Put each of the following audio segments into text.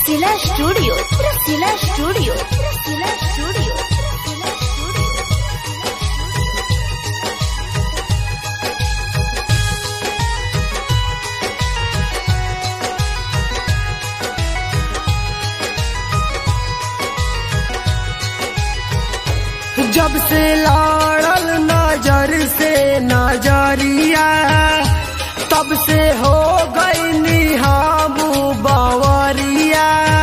रसीला studio Rasila studio Rasila studio Rasila studio जब से लड़ल नजर से नजरिया तब से हो गई हम बवरिया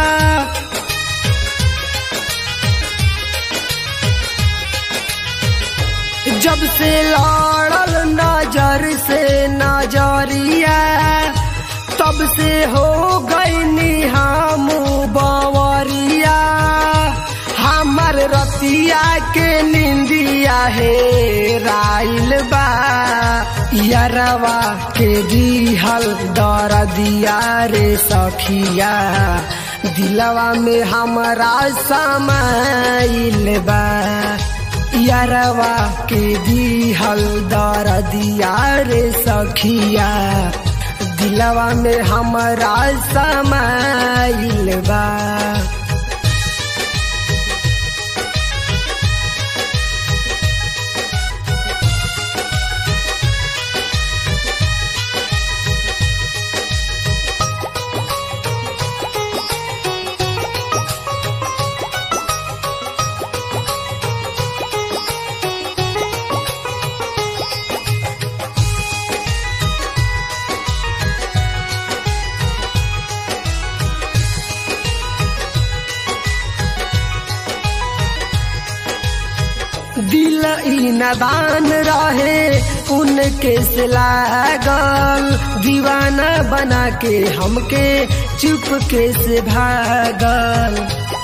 जब से लड़ल नजर से नजरिया तब से हो गई हम बवरिया हमर रतिया के निंदिया हे राइल बा यरवा के दिहल दर दिया रे सखिया दिलवा में हमरा समाइल बा यरवा के दिहल दर दिया रे सखिया दिलवा में हमरा समाइल बा दिल ई नदान रहे उनके से लागल दीवाना बना के हमके चुपके से भागल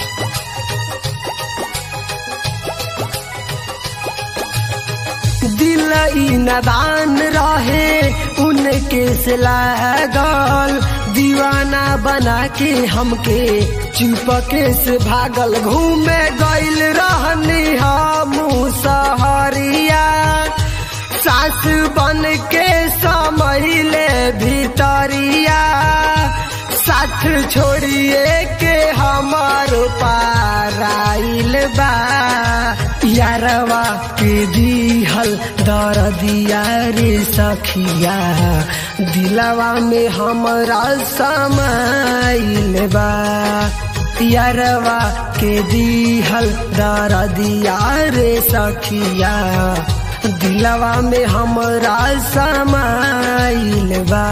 दिल ई नदान रहे उनके से लागल दीवाना बना के हमके चुपके से भागल घूमे गइल रहनी हम सहरिया सास बन के समैले भीतरिया साथ छोड़िए के हमार पाराइल बा यारवा के दिहल दर दिया रे सखिया दिलवा में हमरा समाइल बा यारवा के दिहल दर दिया रे सखिया दिलवा में हमरा समाइल बा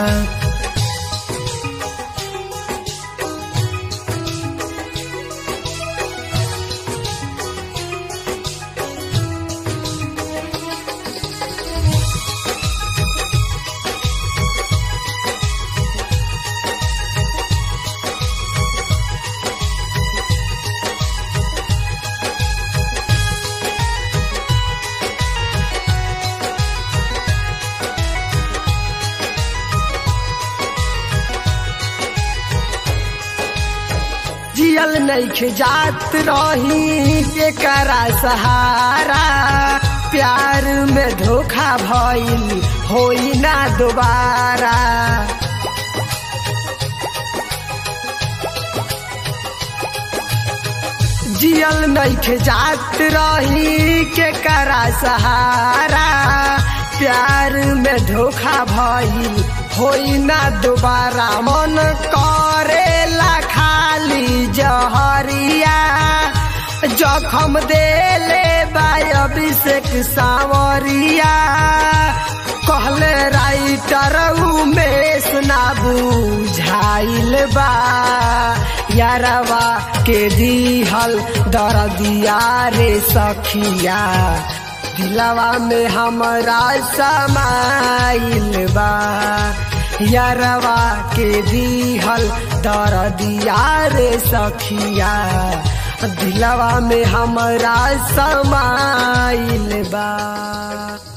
जियल नैखे जात रही एकरा सहारा प्यार में धोखा भइल होई ना दोबारा जियल नैखे जात रही के करा सहारा प्यार में धोखा भइल होई ना दोबारा मन करेला खाली जहरिया जखम देले बाय अभिषेक सावरिया कहले राइटर उमेश ना बुझाइल बा यारवा के दिहल दर दिया रे सखिया दिलवा में हमरा समाइल बा यारवा के दिहल दर दिया रे सखिया दिलवा में हमरा समाइल बा